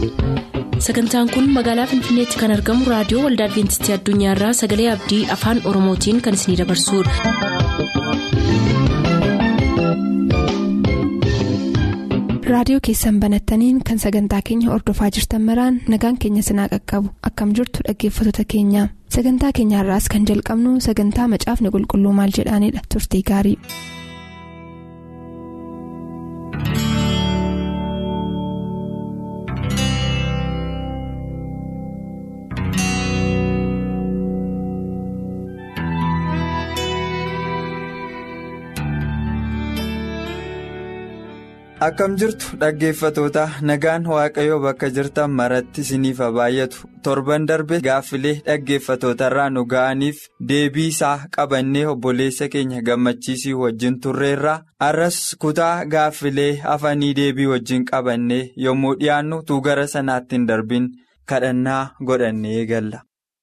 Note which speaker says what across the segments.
Speaker 1: sagantaan kun magaalaa finfinneetti kan argamu raadiyoo waldaa adventistii addunyaarraa sagalee abdii afaan oromootiin kan isinidabarsudha.
Speaker 2: raadiyoo keessan banattaniin kan sagantaa keenya ordofaa jirtan maraan nagaan keenya sinaa qaqqabu akkam jirtu dhaggeeffattoota keenya sagantaa keenyaarraas kan jalqabnu sagantaa macaafni qulqulluu maal jedhaanidha turtii gaarii.
Speaker 3: akkam jirtu dhaggeeffatoota nagaan waaqayyoo bakka jirtan maratti isiniif haa baay'atu torban darbe gaaffilee dhaggeeffatootarraa nu ga'aniif deebii isaa qabannee obboleessa keenya gammachiisii wajjin turreerra arras kutaa gaaffilee hafanii deebii wajjin qabannee yommuu dhiyaannu tuu gara sanaatti hin darbin kadhannaa godhannee eegalla.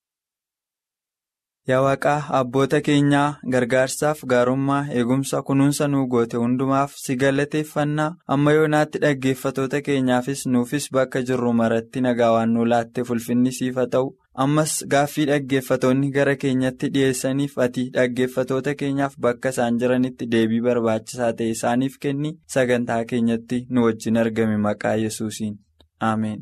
Speaker 3: Yaa waaqaa abboota keenyaa gargaarsaaf gaarummaa eegumsa kunuunsa nuu goote hundumaaf si galateeffannaa amma yoonaatti dhaggeeffatoota keenyaafis nuufis bakka jirru maratti nagaa waan nu laatte fulfinni siif haa ta'u ammas gaaffii dhaggeeffatoonni gara keenyatti dhiyeessaniif ati dhaggeeffatoota keenyaaf bakka isaan jiranitti deebii barbaachisaa ta'e isaaniif kenni sagantaa keenyatti nu wajjin argame maqaa yesuusiin ameen.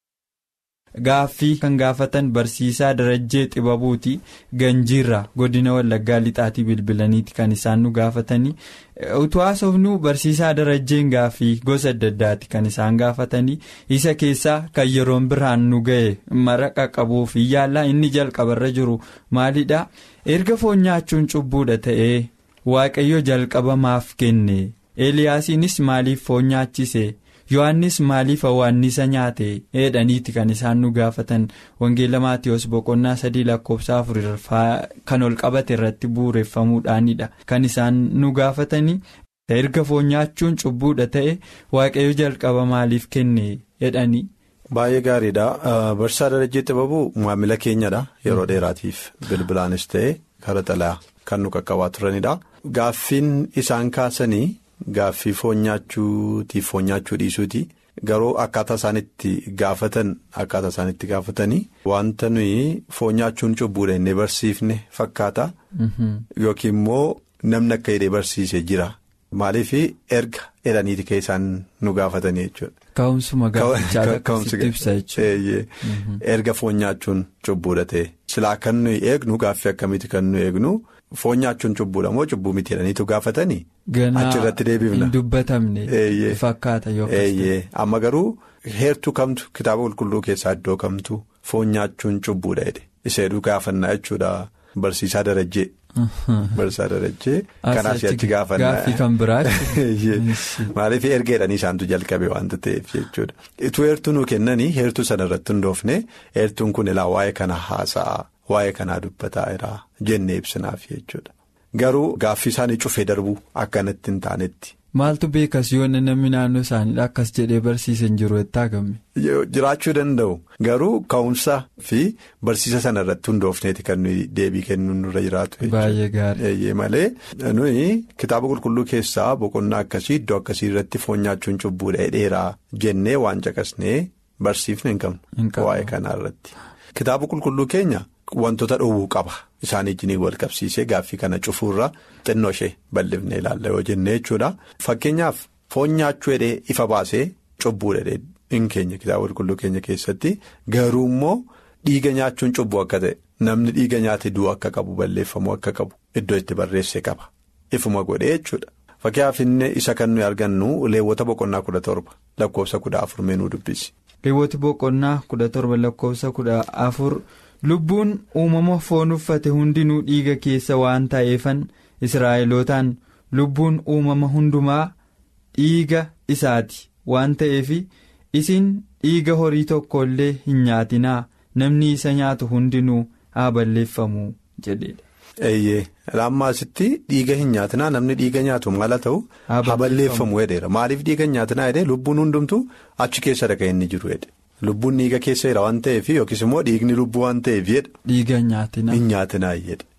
Speaker 3: Gaaffii kan gaafatan barsiisaa darajjee xibabuuti ganjiirraa godina wallaggaa lixaatii bilbilaniiti kan isaan nu gaafatanii utuu haasofnu barsiisaa darajjeen gaaffii gosa adda addaati kan isaan gaafatanii isa keessaa kan yeroon biraan nu ga'e maraqa qabuuf yaallaa inni jalqabarra jiru maalidha erga foon nyaachuun cubbuudha ta'ee waaqayyo jalqaba maaf kenne eeliyaasiinis maaliif foon nyaachise. yohannis maaliif hawwaannisa nyaate jedhaniiti kan isaan nu gaafatan wangeela maatiyoos boqonnaa sadii lakkoofsa afuriffaa kan ol qabate irratti bu'uureffamuudhaanidha kan isaan nu gaafatanii erga foon nyaachuun cubbuudha ta'e waaqayyo jalqaba maaliif kenne jedhanii.
Speaker 4: Baay'ee gaariidha barsiisaa darajjee xibabuu maamila keenyadha yeroo dheeraatiif bilbilaanis ta'e karaa xalayaa kan nu qaqqabaa turanidha gaaffiin isaan kaasanii. Gaaffii foon nyaachuutiif foon nyaachuu dhiisuuti garuu akkaataa isaanitti gaafatan akkaataa isaanitti gaafatanii wanta nuyi foon nyaachuun cubbuudha inni barsiifne fakkaata yookiin immoo namni akka hidhee barsiise jira maaliif erga jedhaniiti kan isaan nu gaafatanii jechuudha.
Speaker 3: Ka'umsuma gaafachaa akkasitti ibsa jechuudha.
Speaker 4: Erga foon nyaachuun cubbuudha ta'e silaa kan nuyi eegnu gaaffii akkamiiti kan nuyi eegnu. Foon nyaachuun cubbuudha moo cubbuu miti jedhaniitu gaafatanii. achirratti deebifna.
Speaker 3: Hin dubbatamne fakkaata
Speaker 4: yookaas. Amma garuu heertuu kamtu kitaaba qulqulluu keessaa iddoo kamtu foon nyaachuun cubbuudha jedhe iseeduu gaafannaa jechuudha barsiisaa darajjee. Barsiisaa darajjee. Kanaaf achi gaafannaa.
Speaker 3: Gaaffii kan biraati.
Speaker 4: Maaliif erga jedhanii isaantu jalqabe waanta ta'eef jechuudha. Ituu heertuu nuu kennanii heertuu sana irratti hundoofne heertuun kun ilaa waa'ee kana haasa'a. Waa'ee kanaa dubbataa jira jennee ibsinaaf jechuudha. Garuu gaaffii isaanii cufee darbuu akkanatti hin taanetti.
Speaker 3: Maaltu beekas yoo namni naannoo isaaniidha akkas jedhee barsiisan jiru itti hagame.
Speaker 4: Jiraachuu danda'u garuu ka'umsa fi barsiisa sana irratti hundoofneeti kan nuyi deebii kennuun nurra jiraatu.
Speaker 3: Baay'ee gaarii.
Speaker 4: Malee nuyi kitaaba qulqulluu keessaa boqonnaa akkasii iddoo akkasii irratti foon nyaachuun cubbuudha dheeraa jennee waan caqasnee barsiifne hin qabnu waa'ee kanaa irratti. Kitaaba qulqulluu keenya. Wantoota dhowwuu qaba isaan ijjiin wal qabsiisee gaaffii kana cufuurra xinnoo ishee bal'ifnee ilaalla yoo jennee jechuudha. Fakkeenyaaf foon nyaachuu hidhee ifa baasee cubbuu hidhee hin keenya kitaaba qulqulluu keenya keessatti garuu immoo dhiiga nyaachuun cubbuu akka ta'e namni dhiiga nyaate du'u akka qabu balleeffamuu akka qabu iddoo itti barreessee qaba ifuma godhee jechuudha. Fakkeenyaaf inni isa kan nuyi argannu leewwota boqonnaa kudha torba lakkoofsa kudha afur meenuu dubbisi.
Speaker 3: Leewwoti boqonnaa kudha torba lakkoofsa kudha afur. lubbuun uumama foon uffate hundinuu dhiiga keessa waan ta'eefan israa'elootaan lubbuun uumama hundumaa dhiiga isaati waan ta'eef isin dhiiga horii tokko illee hin nyaatinaa namni isa nyaatu hundinuu haa balleeffamu jedheedha.
Speaker 4: Eeyyee laammaasitti dhiiga hin nyaatinaa namni dhiiga nyaatu maal haa ta'u haa balleeffamu jedheera maaliif dhiiga hin nyaatinaa jedhee lubbuun hundumtu achi keessa dhaqee inni jiru jedhe. Lubbuun dhiiga keessa jira waan ta'eef yookiis immoo dhiigni lubbuu waan ta'eef jedha.
Speaker 3: Dhiiga nyaatinaa.
Speaker 4: Hin nyaatinaa jedha.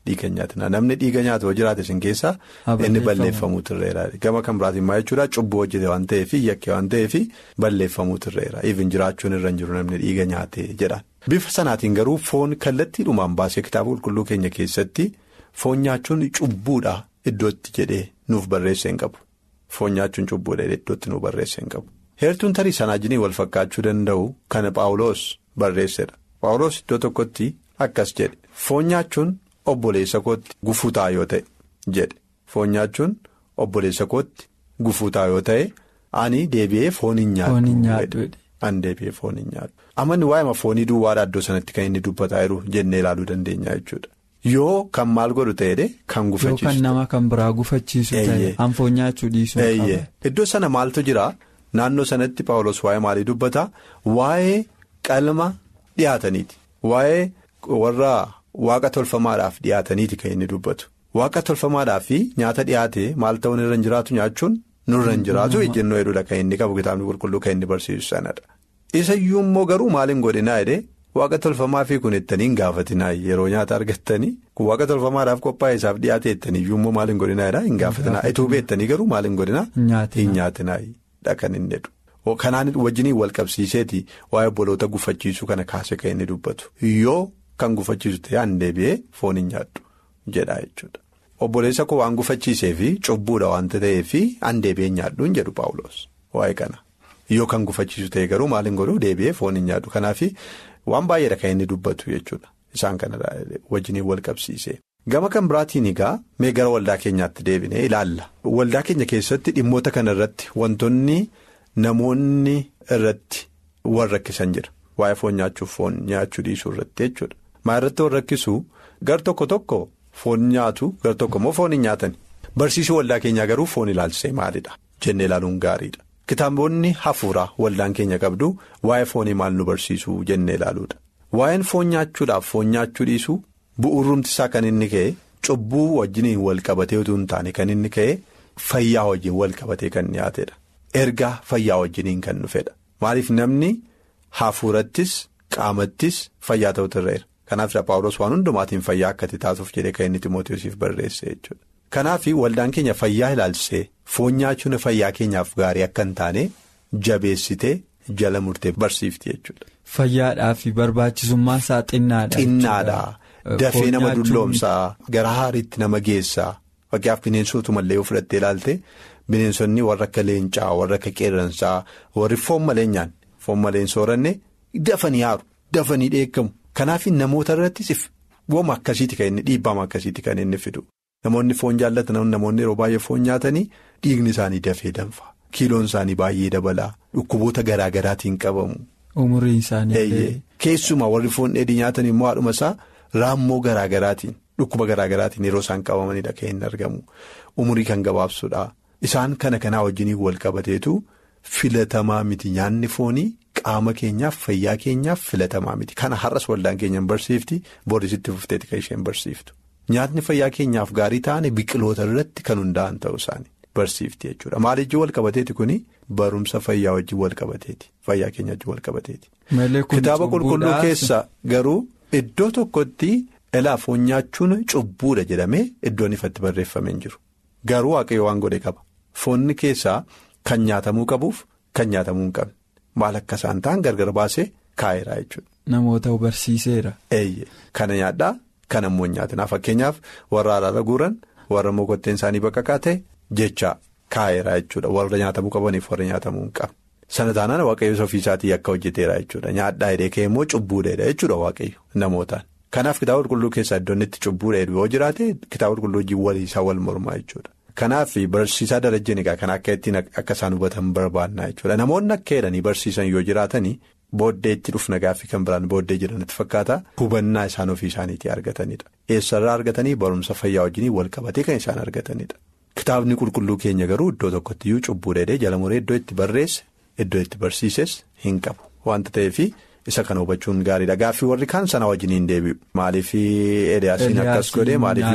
Speaker 4: dhiiga nyaatina namni dhiiga nyaatu yoo jiraate isin keessaa inni balleeffamuu turreera gama kan biraatiin maal jechuudha cubbuu hojjete waan ta'eef yakke waan ta'eef balleeffamuu turreera even jiraachuun irra hin jiru namni dhiiga nyaate jedhaan. bifa sanaatiin garuu foon kallattiidhumaan baasee kitaaba qulqulluu keenya keessatti foon nyaachuun cubbuudha iddootti jedhee nuuf barreessee hin qabu foon nyaachuun cubbuudha iddootti nuuf barreessee hin qabu. heertuun tarii sanaa jiniin wal fakkaachuu danda'u kan paawuloos barreessedha paawuloos iddoo tokkotti akkas jedhe foon nyaachuun obboleessa kootti gufuu ta'a yoo ta'e jedhe foon nyaachuun obboleessa kootti gufuu ta'a yoo ta'e ani deebi'ee foon hin nyaadhu ani deebi'ee foon hin nyaadhu amanni waa'ee foonii duwwaadha iddoo sanatti kan inni dubbataa jiru jennee ilaaluu dandeenya jechuudha. yoo kan maal godhu ta'edhe kan gufachiisu.
Speaker 3: yoo kan nama kan biraa gufachiisu ta'e an foon nyaachuu dhiisuu qaba.
Speaker 4: iddoo sana maaltu jira. Naannoo sanatti paawulos waa'ee maalii dubbata waa'ee qalma dhiyaataniiti waa'ee warra waaqa tolfamaadhaaf dhiyaataniiti kan inni dubbatu waaqa tolfamaadhaaf nyaata dhiyaate maal ta'uun irra hin jiraatu nyaachuun nurra hin jiraatu ejjennoo hedduudha kan inni qabu kitaabni qulqulluu kan inni barsiisu sanadha. Isayyuu immoo garuu maal hin godhinaa jedhee waaqa tolfamaa fi kun ettanii hin gaafatinaa yeroo nyaata argattanii kun waaqa tolfamaadhaaf qophaa'e isaaf dhiyaate ettaniyyuu immoo maal hin godhinaa jedhaa hin gaafatinaa ituu beettanii garuu maal hin godhinaa hin nyaatinaa. Kan inni jedhu kanaan wajjiniin wal qabsiiseeti waa'ee obboloota gufachiisuu kana kaase kan inni dubbatu yoo kan gufachiisu ta'e an deebi'ee foon hin nyaadhu jedha jechuudha. Obboleessa koo waan gufachiisee fi cubbuudha waanta ta'eef an deebi'ee nyaadhu hin jedhu paawuloos waa'ee kana yoo kan gufachiisu ta'e garuu maal hin godhu deebi'ee foon hin nyaadhu kanaaf waan baay'eedha kan inni dubbatu jechuudha isaan kana wajjiniin wal qabsiise. Gama kan biraatiin egaa mee gara waldaa keenyaatti deebinee ilaalla. Waldaa keenya keessatti dhimmoota kana irratti wantoonni namoonni irratti wal rakkisan jira. Waa'ee foon nyaachuuf foon nyaachuu dhiisuu irratti jechuudha. Maa irratti wal rakkisu gar tokko tokko foon nyaatu gar tokko immoo foon hin nyaatani. Barsiisuu waldaa keenyaa garuu foon ilaalchisee maalidha jennee ilaaluun gaariidha. Kitaabonni hafuuraa waldaan keenya qabdu waa'ee foonii maal nu barsiisuu jennee ilaaluudha. Waa'een foon nyaachuudhaaf foon nyaachuu dhiisuu. Bu'uurumti isaa kan inni ka'e cubbuu wajjiniin wal qabatee utuu hin taane kan inni ka'e fayyaa wajjin wal qabatee kan dhiyaatedha. Ergaa fayyaa wajjiniin kan dhufedha. Maaliif namni hafuurattis qaamattis fayyaa ta'utu irra jira. Kanaaf Paawulos waan hundumaatiin fayyaa akkati taasuuf jedhee kan inni Timootiyosiif barreesse jechuudha. Kanaaf waldaan keenya fayyaa ilaalchisee foon nyaachuun fayyaa keenyaaf gaarii akka hin taane jabeessitee jala murtee barsiifti jechuudha.
Speaker 3: Fayyaadhaaf barbaachisummaan isaa xinnaadha.
Speaker 4: Xinnaadha. Dafee nama dulloomsaa gara haariitti nama geessaa fakkeenyaaf bineensotumallee yoo fudhattee ilaalte bineensonni warra akka leencaa warra akka qeerransaa warri foon malee nyaanne foon malee hin sooranne dafanii haaru dafanii dheekkamu kanaaf namoota irrattis wooma akkasiiti kan inni dhiibbama akkasiiti kan inni fidu namoonni foon jaallatan namoonni yeroo baay'ee foon nyaatanii dhiigni isaanii dafee danfa kiiloon isaanii baay'ee dabalaa dhukkuboota garaa garaatiin qabamu.
Speaker 3: Umuriin isaanii.
Speaker 4: Keessumaa warri foon dheedhii nyaatan immoo haadhuma isaa. Raammoo garaa garaatiin dhukkuba garaa garaatiin yeroo isaan qabamanidha kan inni argamu umurii kan gabaabsudha isaan kana kanaa wajjiniin wal qabateetu filatamaa miti nyaanni foonii qaama keenyaaf fayyaa keenyaaf filatamaa miti kana har'as waldaan keenyan barsiifti boodisitti fufteeti kan isheen barsiiftu nyaatni fayyaa keenyaaf gaarii ta'an biqiloota irratti kan hundaa'an ta'uu isaanii barsiifti jechuudha maalijii wal qabateeti kuni barumsa fayyaa wajjin wal qabateeti fayyaa keenya wajjin wal qabateeti. kitaaba qulqulluu keessa garuu. Iddoo tokkotti ilaa foon nyaachuun cubbuudha jedhamee iddoon ifatti barreeffamee hin jiru garuu waaqayyo waan godhe qaba foonni keessaa kan nyaatamuu qabuuf kan nyaatamuu hin qabne maal akka isaan ta'an gargar baasee kaa'eera jechuudha.
Speaker 3: Namoota barsiiseera.
Speaker 4: Eeyyee kana nyaadhaa kan ammoo nyaatinaa fakkeenyaaf warra alaala guuran warra mokotteen isaanii bakka kaa'ate jecha kaa'eera jechuudha warra nyaatamuu qabaniif warra nyaatamuu hin qabne. Sana taanaan waaqayyo ofii isaatii akka hojjeteera jechuudha nyaadhaa hidhee ka'e immoo cubbuudheedha jechuudha waaqayyo namootaan kanaaf kitaaba qulqulluu keessaa iddoon itti cubbuudheedha yoo jiraate kitaaba qulqulluu wajjin waliisaa wal mormaa jechuudha kanaaf barsiisaa darajeen egaa kan akka ittiin akka isaan hubatan barbaannaa jechuudha namoonni akka jedhanii barsiisan yoo jiraatanii booddee itti dhufna gaaffii kan biraan booddee jedhanitti fakkaata hubannaa isaan ofii isaaniitii argatanidha eessarraa argatanii barumsa fayyaa wajjin wal qabatee kan isaan argatanidha kitaabni qulqulluu keenya garuu iddoo tokkottiyyuu cubbuudheedha jala muree iddoo itti barreesse. Iddoo itti barsiises hin qabu wanta ta'eef isa kana hubachuun gaariidha gaaffii warri kaan sana wajjin hin deebi'u maaliif Eliyaasiin akkas godhe maaliif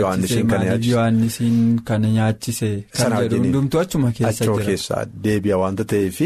Speaker 4: Yohaannisiin
Speaker 3: kana nyaachise kan jedhu hundumtuu achuma keessa jira.
Speaker 4: keessaa deebi'a wanta ta'eef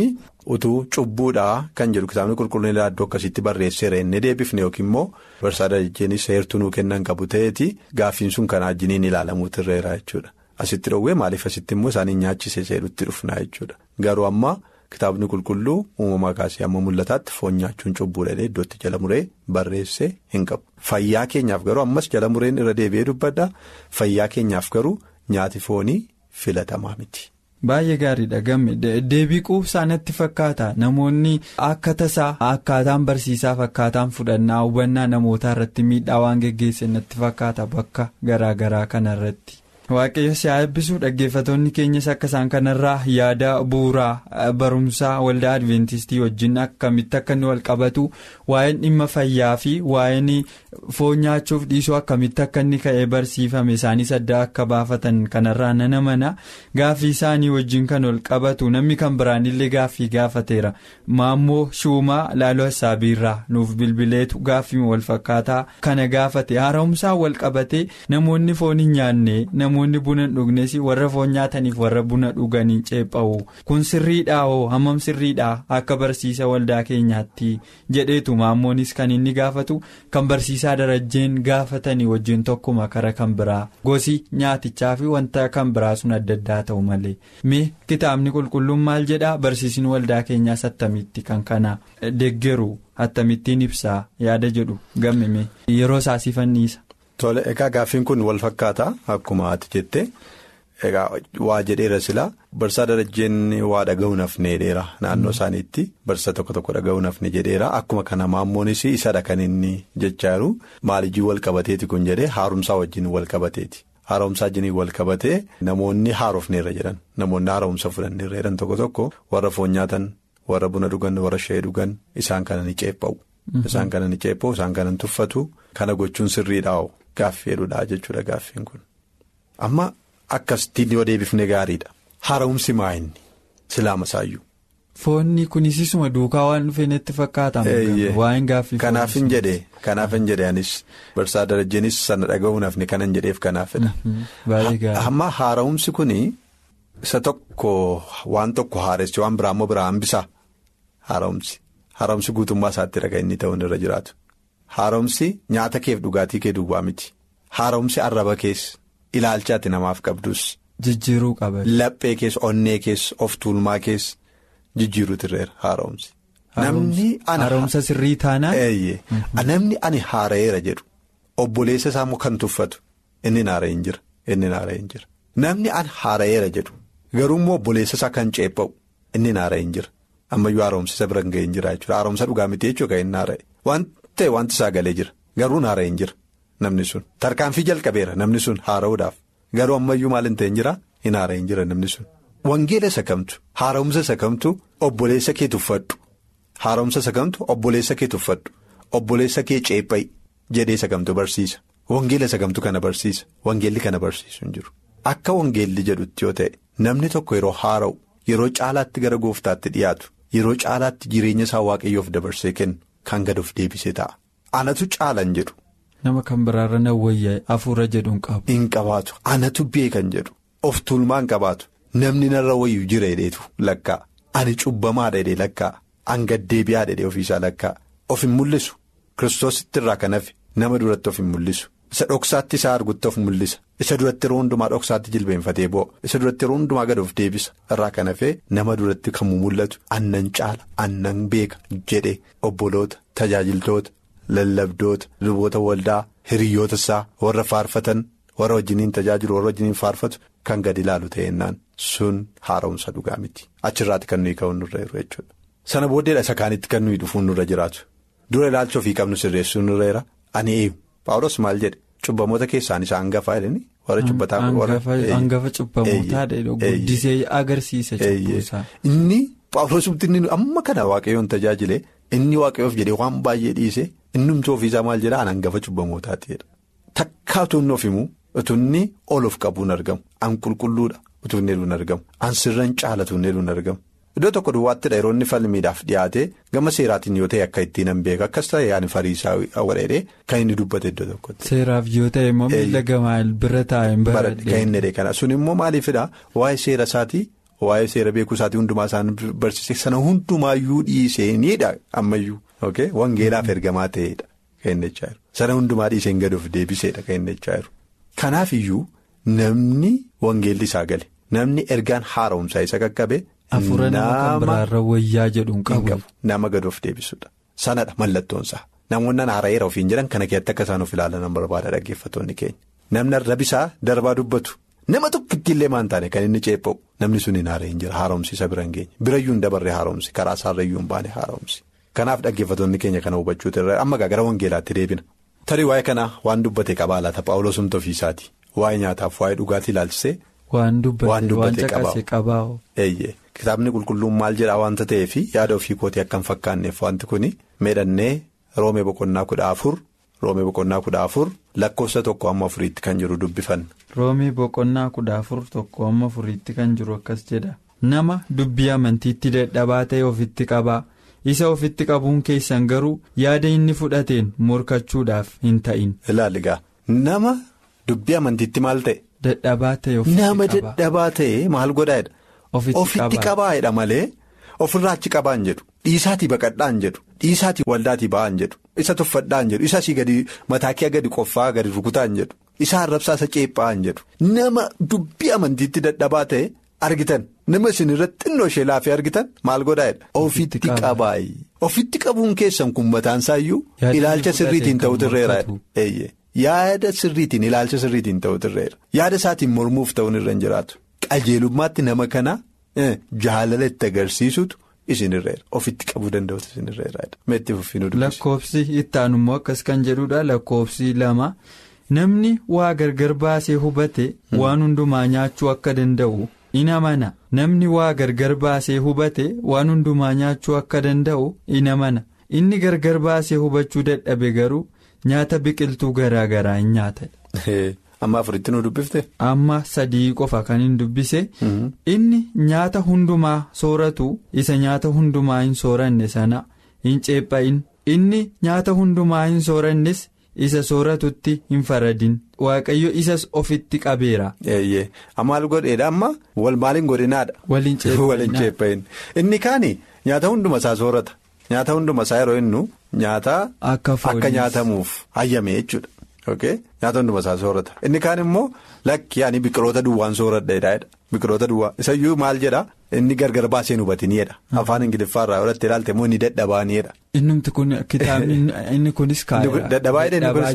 Speaker 4: utuu cubbuudhaa kan jedhu kitaabni qulqulluun iddoo akkasitti barreesseera inni deebifne yookiin immoo barsaa darajjeenis heertuu nuu kennan qabu ta'eeti gaaffiin sun kanaa jiniin ilaalamuutu irreera jechuudha asitti dhoowwee maaliif asitti immoo isaanii nyaachise seedutti dhufnaa jechuudha garuu amma kitaabni qulqulluu uumamaa kaasee amma mul'ataatti foon nyaachuun cubbuudha iddootti jala muree barreessee hin qabu fayyaa keenyaaf garuu ammas jala mureen irra deebi'ee dubbadha fayyaa keenyaaf garuu nyaati foonii filatamaa miti.
Speaker 3: Baay'ee gaariidha gamme deebii quubsaa natti fakkaata namoonni akka tasaa akkaataan barsiisaaf akkaataan fudhannaa hubannaa namootaa irratti miidhaa waan geggeesse natti fakkaata bakka garaagaraa kanarratti. Waaqayyo si haa eebbisuu dhaggeeffatoonni keenyas akka isaan kanarraa yaada bu'uuraa barumsaa waldaa adventistii wajjin akkamitti akka inni wal qabatu waa'een dhimma fayyaa fi waa'een foon nyaachuuf dhiisuu akkamitti akka inni ka'ee barsiifame isaanis adda akka baafatan kanarraa nana mana gaaffii isaanii wajjin kan wal qabatu namni kan biraanillee gaaffii gaafateera maammoo shuumaa laaloo hassaabiirraa nuuf bilbileetu gaaffii wal fakkaataa kana gaafate haaromsaa wal qabate namoonni foon hin nyaanne. namoonni buna hin dhugnes warra foon nyaataniif warra buna dhuganiin ceepha'u kun sirriidhaa hoo hammam sirriidhaa akka barsiisa waldaa keenyaatti jedheetu maammoonis kan inni gaafatu kan barsiisaa darajjeen gaafatanii wajjin tokkuma kara kan biraa gosi nyaatichaa fi wanta kan biraa sun adda addaa ta'u malee mee kitaabni qulqulluun maal jedhaa barsiisni waldaa keenyaas attamitti kan kana deggeru attamittiin ibsaa yaada jedhu gammime yeroo isaasiifanniisa.
Speaker 4: Tole egaa gaaffiin kun wal fakkaata akkuma ati jette egaa waa jedheera silaa barsaa darajjeen waa dhaga'uun hafne jedheera naannoo isaaniitti barsa tokko tokko dhaga'uun hafne jedheera akkuma kana maammoonis isadha kan inni jechaa jiru maalijii wal qabateeti kun jedhee haaromsaa wajjin wal qabateeti haaromsaa wajjin wal qabatee namoonni haarofneerra jedhan namoonni haaromsa fudhanneerra jedhan tokko tokko warra foon nyaatan warra buna dhugan warra shayii dhugan isaan kana ni ceepha'u. Isaan kana ni ceepha'u isaan kana ni tuffatu kana gochuun sirriidhaa'u gaaffii jedhudha jechuudha gaaffiin kun. Amma akkasitti yoo deebifne gaariidha. Haaromsi maa inni silaama saayyuu.
Speaker 3: Foonni kunis isuma duukaa waan dhufee natti fakkaata. Waa'een gaaffii
Speaker 4: Kanaaf hin jedhee kanaaf hin jedhee anis barsaa darajjeenis sana dhaga'uun hafne kanan jedheef kanaafidha.
Speaker 3: Baay'ee gaariidha.
Speaker 4: Amma haaromsi kuni isa tokko waan tokko haaressi waan biraa immoo biraa hambisaa haaromsi. Haaromsi guutummaa isaatti dhagaa inni ta'uun irra jiraatu. Haaromsi nyaata keef dhugaatii kee duwwaa miti. Haaromsi arraba kees ilaalchaatti namaaf qabdus.
Speaker 3: Jijjiiruu qaba.
Speaker 4: Laphee kees onnee kees of tuulmaa kees jijjiiruutu irra haaromsi. Namni ana
Speaker 3: haaromsa sirrii taanaan.
Speaker 4: Eeyyee namni ani haara'eera jedhu obboleessa isaa immoo kan tuffatu inni naara hin jira inni naara hin jira. Namni ani haara'eera jedhu garuu immoo obboleessa isaa kan ceepha'u inni naara hin jira. ammayyuu haaromsa bira hin ga'e hin jira jechuudha haaromsa dhugaa miti jechuudha kan inni haara'e waan ta'e wanti isaa galee jira garuu haara'e hin jira namni sun tarkaanfii jalqabeera namni sun haara'uudhaaf garuu ammayyuu maal hin ta'e hin jira hin haara'e hin jira namni sun. Wangeela isa kamtu haaromsa isa kamtu obboleessa kee tuffadhu haaromsa isa kamtu obboleessa kee tuffadhu obboleessa kee ceephayi jedhee isa kamtu barsiisa wangeela isa kamtu kana barsiisa wangeelli kana barsiisu hin jiru akka wangeelli jedhutti yoo ta'e namni tokko yeroo haara'u yeroo caalaatti gara gooftaatti dhiyaatu. Yeroo caalaatti jireenya isaa waaqayyoof dabarsee kennu kan gad of deebisee ta'a. Anatu caalan jedhu.
Speaker 3: Nama kan biraarra na wayyaa hafuura jedhu hin qabu.
Speaker 4: Hin qabaatu. Anatu beekan jedhu. Of tuulmaa hin qabaatu. Namni narra wayyuu jira hidheetu lakkaa. Ani cubbamaadha hidhee lakkaa. An gaddeebi'aadha hidhee ofiisaa lakkaa. Of hin mul'isu. Kiristoositti irraa kan hafe nama duratti of hin mul'isu. Isa dhoksaatti isaa argutti of mul'isa. Isa duratti yeroo hundumaa dhoksaatti jilbeenfatee boo'a. Isa duratti yeroo hundumaa gad of deebisa. Irraa kan hafee nama duratti kan mul'atu annan caala annan beeka jedhe obboloota tajaajiltoota lallabdoota luboota waldaa hiriyoota isaa warra faarfatan warra wajjiniin tajaajilu warra wajjiniin faarfatu kan gad ilaalu ta'ennaan sun haaromsa dhugaa miti. Achirraatti kan nuyi ka'uun nurra jiru jechuudha. Sana booddeedha isa kaanitti kan nuyi dhufuun nurra jiraatu. Dura ilaalcha ofii qabnu sirreessuun nurra jira. Ani eeyu Paawulos maal jedhe cubbamoota keessaan isa hangafaa jedhani warra cubbataa warra.
Speaker 3: Hangafa cubbamootaa guddisee agarsiisa cubbuusaa.
Speaker 4: Inni Paawulosumti inni amma kana waaqayyoon tajaajile inni waaqayyoof jedhee waan baay'ee dhiise innumti ofiisaa maal jedhaa an hangafa cubbamootaati jedha. Takkaa utuu inni of himu utuu inni ol of qabuun argamu an qulqulluudha utuu inni hedduun argamu an sirran caala utuu inni hedduun argamu. Iddoo tokko duwwaattidha yeroo inni falmiidhaaf dhiyaate gama seeraatiin yoo ta'e akka ittiin hin beeku akkas ta'e yaani fariisaa wadheedhee kan inni dubbate iddoo tokkotti.
Speaker 3: Seeraaf yoo ta'e immoo miila gamaa bira taa'een
Speaker 4: baradhe. Kan inni kana sun immoo maaliifidha waa'ee seera isaatii waa'ee seera beekuu isaatii hundumaa isaan barsiise sana hundumaayyuu dhiiseenidha ammayyuu wangeelaaf ergamaa ta'edha kan jechaa jiru sana hundumaa dhiiseen gad of deebiseedha kan jechaa jiru. Kanaaf iyyuu namni wangeelli isaa gale namni ergaan haaromsaa isa qaqqabe.
Speaker 3: Afuura nama kan biraarra wayyaa jedhuun qabu.
Speaker 4: Nama gad of deebisuudha. Sanadha mallattoonsaa. Namoonni haara'eera ofiin jedhan kana keessatti akka isaan of ilaalan barbaada dhaggeeffattoonni keenya. Namni rabisaa darbaa dubbatu. Nama tokkitti illee maan taane kan inni ceepha'u namni sun hin haara'in jira haaromsi isa bira hin geenye birayyuu hin dabarre haaromsi karaa isaarrayyuu hin baane haaromsi. Kanaaf dhaggeeffattoonni keenya kana hubachuutu irra amma gara wangeelaatti deebina. Tarii waa'ee kanaa waan dubbate qabaa laata Paawuloos humna ofiisaati waa'ee nyaataaf waa'ee dhugaatii ilaalchisee.
Speaker 3: Waan dubbate qabaa.
Speaker 4: Eeyyee kitaabni qulqulluun maal jedhaa waanta ta'eef yaada ofii kootii akka hin fakkaanneef wanti kun meedhannee roomee boqonnaa kudha afur roomee boqonnaa kudha afur lakkoofsa tokko amma afuriitti kan jiru dubbifanna.
Speaker 3: roomee boqonnaa kudha afur tokko amma afuriitti kan jiru akkas jedha nama dubbii amantiitti dadhabaa ta'e ofitti qabaa isa ofitti qabuun keessan garuu yaada inni fudhateen morkachuudhaaf hin ta'in.
Speaker 4: ilaali gaa nama dubbii amantiitti maal ta'e.
Speaker 3: Dadhabaa ta'e ofitti qabaa.
Speaker 4: Nama dadhabaa ta'e maal godhaadha.
Speaker 3: Ofitti
Speaker 4: qabaa'edha malee ofirraa achi qabaan jedhu dhiisaatii baqadhaan jedhu dhiisaatii waldaatii ba'aan jedhu isa tuffadhaan jedhu isa asii gadi mataakii gadi qoffaa gadi rukutaan jedhu isa arrabsaa isa ceephaan jedhu nama dubbii amantiitti dadhabaa ta'e argitan nama isin irratti xinnoo ishee laafee argitan maal godhaadha. Ofitti qabaayi ofitti qabuun keessan kun mataansaayyuu ilaalcha sirriitiin ta'utu irreeraadha. Yaada sirriitiin ilaalcha sirriitiin ta'utu irreera yaada isaatiin mormuuf ta'uun irra hin jiraatu qajeelummaatti nama kana jaalala itti agarsiisutu isin irreera ofitti qabuu danda'utu isin irreeraadha. Meetti fuffinuu dubbisa.
Speaker 3: Lakkoofsi itti aanummoo akkas kan jedhudha lakkoofsi lama namni waa gargar baasee hubate waan hundumaa nyaachuu akka danda'u in amana namni waa gargar baasee hubate waan hundumaa nyaachuu akka danda'u in amana inni gargar baasee hubachuu dadhabe garuu. Nyaata biqiltuu garaa garaa hin nyaata.
Speaker 4: Amma afuritti nu dubbifte.
Speaker 3: Amma sadii qofa kan hin dubbise. Inni nyaata hundumaa sooratu isa nyaata hundumaa hin sooranne sana hin ceepha'in. Inni nyaata hundumaa hin soorannes isa sooratutti hin faradin. Waaqayyo isas ofitti qabeera.
Speaker 4: Eeyyee maal godheedha amma wal maaliin godhinaadha.
Speaker 3: Waliin
Speaker 4: ceepha'in. Inni kaani nyaata hunduma isaa soorata. Nyaata hunduma isaa yeroo innu nyaata akka nyaatamuuf hayyame jechuudha. Nyaata hunduma isaa soorata. Inni kaan immoo lakki ani biqiloota duwwaan sooradha. Biqiloota duwwaa isayyuu maal jedhaa inni gargar baasee hubatiniidha. Afaan Ingiliffaarraa yoo ilaalte immoo inni dadhabaaniidha.
Speaker 3: Innumti kun kitaabni inni kunis kaayera.
Speaker 4: Dadhabaa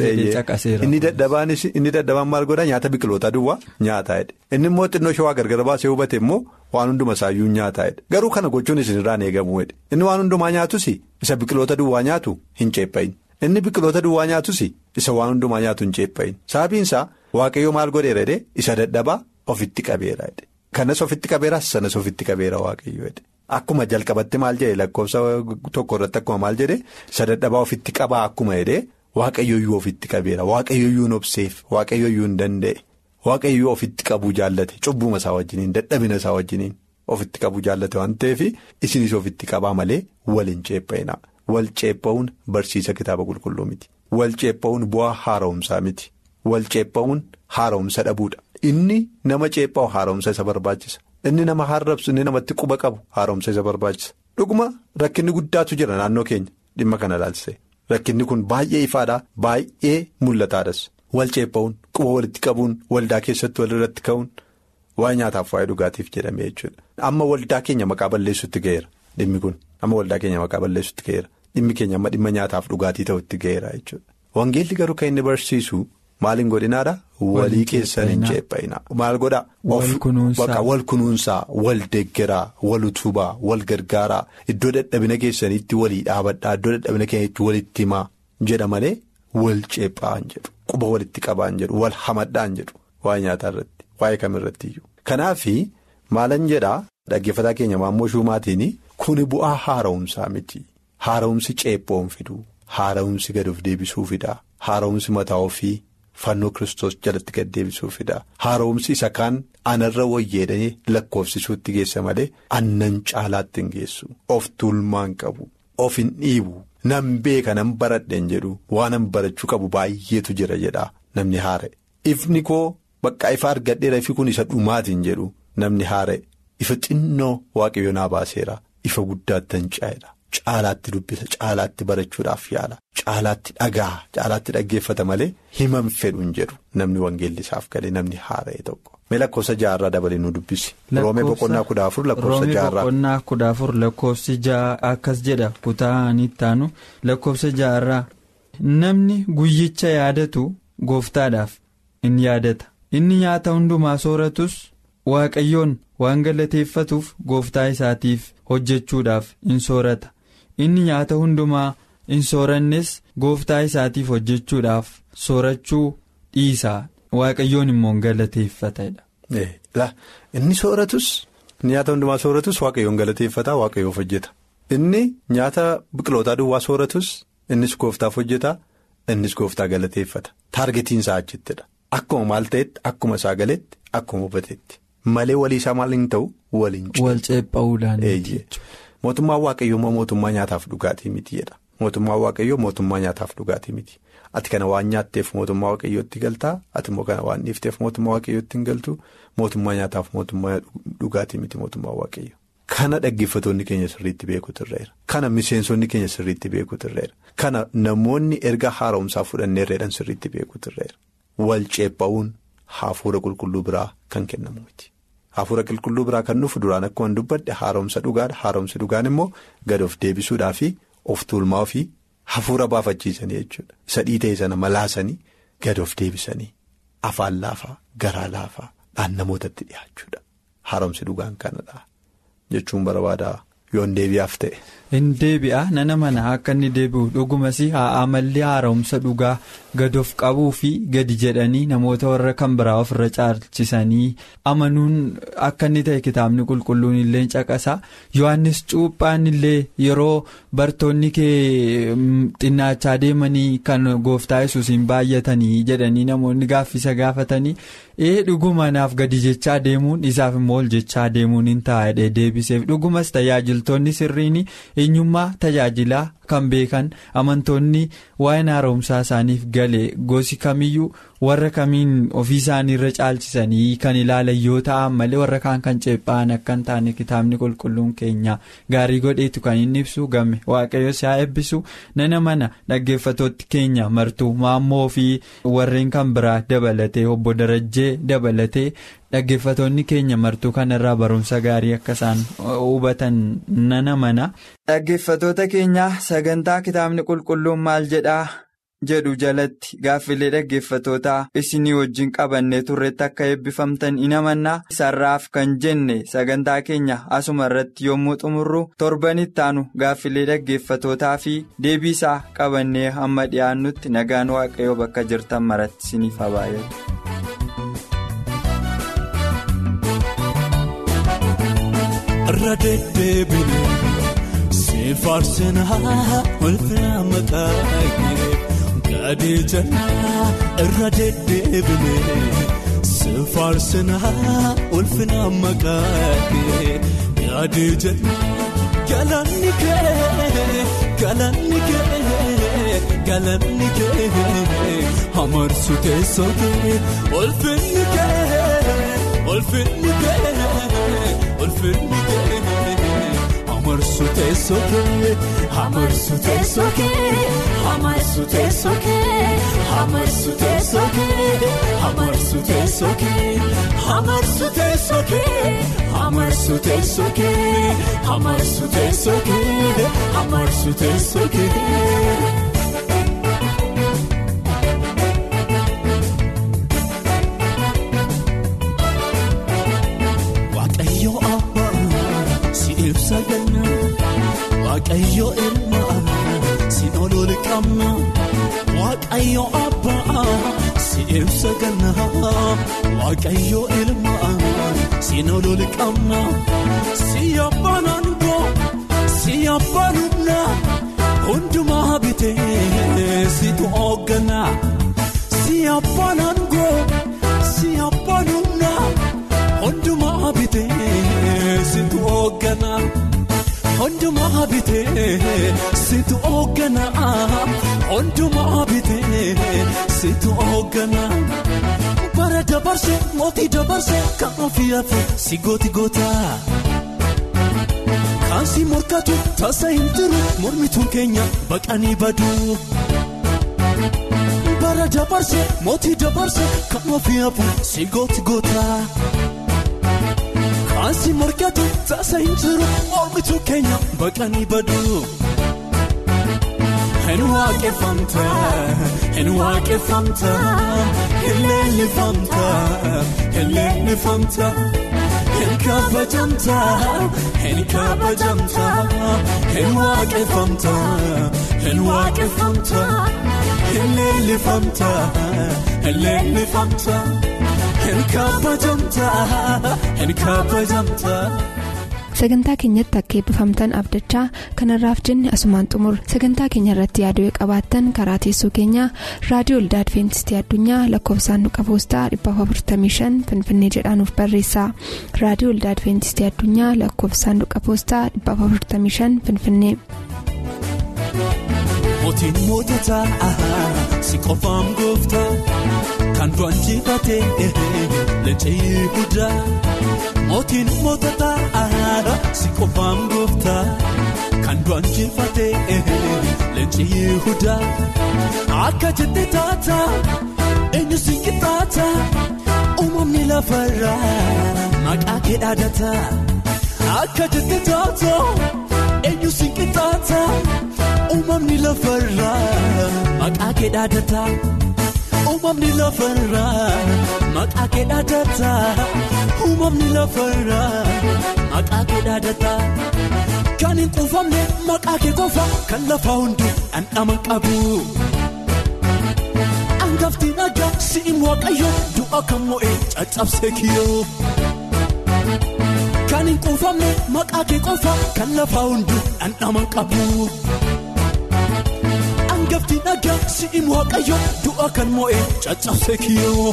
Speaker 4: inni dadhabaanis inni dadhabaan maal godhaa nyaata biqiloota duwwaa nyaataa'edha. Inni immoo xinnoo shawaa gargar baasee hubate immoo waan hunduma isaayyuu nyaataa'edha. Garuu kana gochuun isinirraan eegamuudha. Inni waan hundumaa nyaatus isa biqiloota duwwaa nyaatu hin ceephayin. Inni biqiloota duwwaa nyaatus isa waan hundumaa nyaatu hin ceephayin. Sababiinsaa waaqayyoo maal godheera jedhee isa dadhabaa ofitti qabeera jedhe. Kanas ofitti qabeeras sanas ofitti qabeera waaqayyoo jedhe. Akkuma jalqabatti maal jedhe lakkoofsa tokko irratti akkuma maal jedhe isa dadhabaa ofitti qabaa akkuma jedhee waaqayyooyyuu ofitti qabeera waaqayyooyyuu obseef waaqayyooyyuu hin danda'e waaqayyoo ofitti qabuu jaallate cubbuma isaa wajjiniin dadhabina isaa wajjiniin ofitti qabuu jaallate waan ta'eef isinis ofitti qabaa malee wal hin ceepha'ina wal ceepha'uun barsiisa kitaaba qulqulluu miti wal ceepha'uun bu'aa haaromsaa miti wal ceepha'uun haaromsa dhabuudha inni nama ceepha'u haaromsa isa barbaachisa. Inni nama harrabsu inni namatti quba qabu haaromsa isa barbaachisa. Dhuguma rakkinni guddaatu jira naannoo keenya dhimma kana ilaalchise. Rakkinni kun baay'ee ifaadhaa baay'ee mul'ataadhas. Wal ceepha'uun quba walitti qabuun waldaa keessatti walirratti ka'uun waa'ee nyaataaf waa'ee dhugaatiif jedhamee jechuudha. Amma waldaa keenya maqaa balleessutti ga'eera dhimmi kun. Amma waldaa keenya maqaa balleessutti ga'eera. Dhimmi keenya amma dhimma nyaataaf dhugaatii ta'utti ga'eera jechuudha. Wangeelli garuu kan inni barsiisu. Maaliin godhinaadha walii keessan hin ceepha'ina maal godhaa wal kunuunsaa wal deeggaraa wal utubaa wal gargaaraa iddoo dadhabina keessaniitti walii dhaabadhaa iddoo dadhabina keessaniitti walitti himaa jedha malee wal ceephaan jedhu quba walitti qabaan jedhu wal hamadhaan jedhu waa'ee nyaataa irratti waa'ee kamirratti iyyuu. Kanaaf maalan jedhaa dhaggeeffataa keenya maammoo shumaatiin kuni bu'aa haara'umsaa miti haara'umsi ceephoon fiduu haara'umsi gad of deebisuu fidaa haara'umsi mataa ofii. Fannoo kiristoos jalatti gad deebisuufidha. Haaromsi isa kaan anarra wayyeedhanii lakkoofsisuutti geessa malee annan caalaatti hin geessu. Of tuulmaan qabu. Of hin dhiibu. Nan beeka nan baradheen jedhu waan an barachuu qabu baay'eetu jira jedha namni haare. Ifni koo bakka ifa argadheera ifi kun isa dhumaatiin jedhu namni haare. ifa xinnoo waaqayyo naa baaseera ifa guddaatti hin caa'edha. Caalaatti dubbisa caalaatti barachuudhaaf yaala caalaatti dhagaa caalaatti dhaggeeffata malee himam fedhuun jedhu namni wangeelli isaaf galee namni haara'e tokko. Mee lakkoofsa jaarraa dabalee nu dubbisi. Roomee boqonnaa kudha afur lakkoofsa jaarraa.
Speaker 3: Roomee boqonnaa kudha afur lakkoofsi ja'a akkas jedha kutaan ittaanu lakkoofsa jaarraa namni guyyicha yaadatu gooftaadhaaf in yaadata inni nyaata hundumaa sooratus waaqayyoon waan galateeffatuuf gooftaa isaatiif hojjechuudhaaf in soorata inni nyaata hundumaa in soorannes gooftaa isaatiif hojjechuudhaaf soorachuu dhiisa. Waaqayyoon immoo galateeffatedha.
Speaker 4: Inni sooratus nyaata hundumaa sooratus waaqayyoon galateeffata waaqayyoof hojjeta. Inni nyaata biqilootaa duwwaa sooratus innis gooftaaf hojjeta innis gooftaa galateeffata. Taargetiin isaa achittidha. Akkuma maal ta'etti akkuma isaa galetti akkuma hubatetti malee walii isaa maal hin ta'u waliin
Speaker 3: Wal ceephaa'uudhaan.
Speaker 4: Mootummaan waaqayyoo immoo mootummaa nyaataaf dhugaatii miti jedha. Mootummaan waaqayyoo mootummaa nyaataaf dhugaatii miti. Ati kana waan nyaatteef mootummaa waaqayyootti galtaa ati immoo kana waan dhiifteef mootummaa waaqayyootti hin galtu mootummaa nyaataaf mootummaa dhugaatii miti mootummaa waaqayyo. Kana dhaggeeffatoonni keenya sirriitti beekuutu irra Kana miseensonni keenya sirriitti beekuutu irra Kana namoonni erga haaromsaa fudhanneerreedhaan sirriitti beekuutu irra Wal ceepha'uun hafuura qulqulluu biraa kan kennamu miti. Hafuura qulqulluu biraa kan dhufu duraan akkuma dubbadde haaromsa dhugaadha. Haaromsi dhugaan immoo gad of deebisuudhaa fi of tuulmaa fi hafuura baafachiisanii jechuudha. Isa dhiitee sana malaasanii gad of deebisanii afaan laafaa garaa laafaa dhaan namootatti dhiyaachuudha. Haaromsi dhugaan kanadha jechuun barbaada yoon deebi'aaf ta'e.
Speaker 3: Hin deebi'a nana mana akka inni deebi'u dhugumas haa amalli haaromsa dhugaa gad of qabuu fi gadi jedhanii namoota warra kan biraa ofirra caalchisanii amanuun akka inni ta'e kitaabni qulqulluun illee caqasa yohannis cuuphaan illee yeroo bartoonni kee xinnaachaa deemanii kan gooftaa yesuusiin baay'atanii jedhanii namoonni gaaffisa gaafatanii ee dhuguma naaf gadi jechaa deemuun isaaf immoo ol jechaa deemuun hin taa'edha deebiseef dhugumas tajaajiltoonni sirriin. eenyummaa tajaajilaa kan beekan amantoonni waa'een haaromsaa isaaniif gale gosi kamiyyuu warra kamiin ofii isaanii irra caalchisanii kan ilaalan yoo ta'an malee warra kaan kan ceephaan akka hin taane kitaabni qulqulluun keenya gaarii godheetu kan inni ibsu game waaqayyo si'a eebbisu nana mana dhaggeeffatootti keenya martuu maammoo fi warreen kan biraa dabalatee obbo Darajjee dabalatee. Dhaggeeffatoonni keenya martuu kanarraa barumsa gaarii akka isaan hubatan nana mana. Dhaggeeffatoota keenya sagantaa kitaabni qulqulluun maal jedhaa jedhu jalatti gaaffilee dhaggeeffatootaa isinii wajjin qabannee turretti akka eebbifamtan in amannaa sarraaf kan jenne sagantaa keenya asuma irratti yommuu xumurru torban ittaanu gaaffilee dhaggeeffatootaa fi deebii isaa qabannee hamma dhiyaannutti nagaan waaqayyoo bakka jirtan maratti isiniif habaayatu.
Speaker 5: Irra deddeebiin si faarsinaa ulfina maqaa gadi jannaa irra deddeebiin si faarsinaa ulfina maqaa gadi jannaa galanni kee galanni kee galanni kee amarsu teessoo kee ulfinni kee ulfinni kee. Ulfinni kee amarsu teessoo kee amarsu teessoo kee amarsu teessoo kee amarsu teessoo kee amarsu teessoo kee amarsu teessoo kee amarsu teessoo kee amarsu teessoo kee amarsu teessoo kee. Waaqayyo ilmaa si olool qabna Waaqayyo abbaa si ibsa ganna Waaqayyo ilmaa si olool qabna si abbaan aangoo si abbaan humna hundumaa bitee situ hooggana si abbaan aangoo si abbaan humna hundumaa bitee situ hooggana. Hundumaa bitee situ hoogganaa hundumaa bitee situ hoogganaa bara bara dabarse mootii dabarse kan ofii hafe si gooti goota. Kan si morkatu tasa hin jiru mormituun keenya baqanii badu. Bara dabarse mootii dabarse kan ofii hafu si gooti goota. Kan si morkatu tasa hin jiru mormituun keenya baqanii badu. Hin waaqeffamta, hin waaqeffamta, hin leellifamta, hin leellifamta. Hin kabajamta, hin kabajamta, hin waaqeffamta, hin waaqeffamta, hin leellifamta, hin leellifamta, hin kabajamta, hin kabajamta.
Speaker 2: sagantaa keenyatti akka eebbifamtan abdachaa kanarraaf jenne asumaan xumur sagantaa keenya irratti yaaduu qabaattan karaa teessoo keenyaa raadiyoo olda adventistii addunyaa lakkoofsaanduqa poostaa 455 finfinnee jedhaanuf barreessa raadiyoo olda adventistii addunyaa lakkoofsaanduqa poostaa 455 finfinnee.
Speaker 5: Mootiin moototaa si qofaan gooftaa kan du'an jifatee leencii guddaa. Mootiin moototaa si qofaan gooftaa kan du'an jifatee leencii guddaa. Akka jettee taata eenyu si qixxaata uumamni lafarraa maqaa kee dhaadata. Akka jettee taata eenyu si qixxaata. Uumamni lafarraa maqaa kee dhaadata. Uumamni lafarraa maqaa kee dhaadata. Uumamni lafarraa maqaa kee dhaadata. Kan hin quufamne maqaa kee qofa kan lafa hundi dhandhama qabu. Angafti nagaa si'in waaqayyo du'a kan mo'ee caccabsee kiyyoo. Kan hin quufamne maqaa kee qofa kan lafa hundi dhandhama qabu. Angafti nagaa si'in waaqayyo du'a kan mo'ee caccabsee kiyyoo.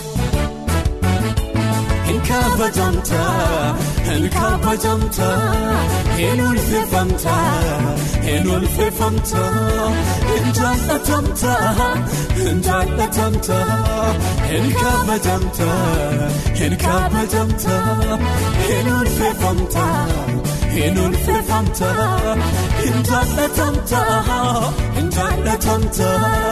Speaker 5: Hin kabajamta, hin kabajamta, hin ulfeeffamta, hin ulfeeffamta, hin jaallatamta, hin jaallatamta, hin kabajamta, hin kabajamta, hin ulfeeffamta, hin ulfeeffamta, hin jaallatamta, hin jaallatamta.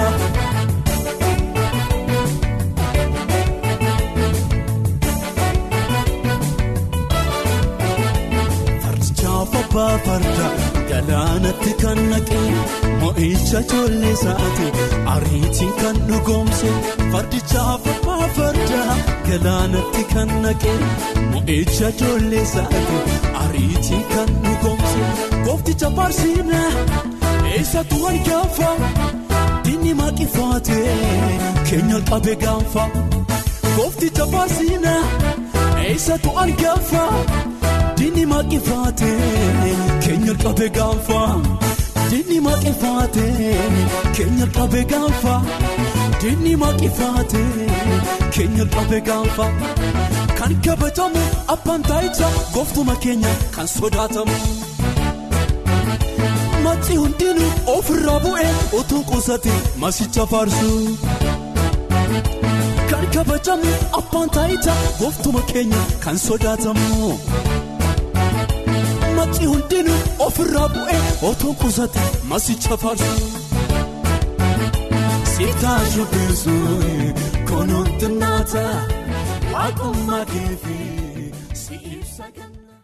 Speaker 5: Abbaa farda galaanatti kan naqee mo'icha ijoollee isaati ariitiin kan dhugoomse fardichaaf abbaa farda galaanatti kan naqee mo'icha ijoollee isaati ariitiin kan dhugoomse goofticha barsiina eessatti wal gaafa diinni maqifaate keenya qabe gaanfa goofticha barsiina eessatti wal gaafa. Diinni maqifaate keenya qabe gaanfa diinni maqifaate keenya qabe gaanfa diinni maqifaate keenya qabe gaanfa kan kabajamu abbaan taayicha gooftuma keenya kan sodaatamu. Macci hundinuu ofirraa bu'ee utuu qusate masicha faarsu. Kan kabajamu abbaan taayicha gooftuma keenya kan sodaatamu. Macci hundinuu ofirraa bu'ee otoo qusate masicha faarsu. Sitaa shubbisu kunuun xinnaata waaqummaa keefi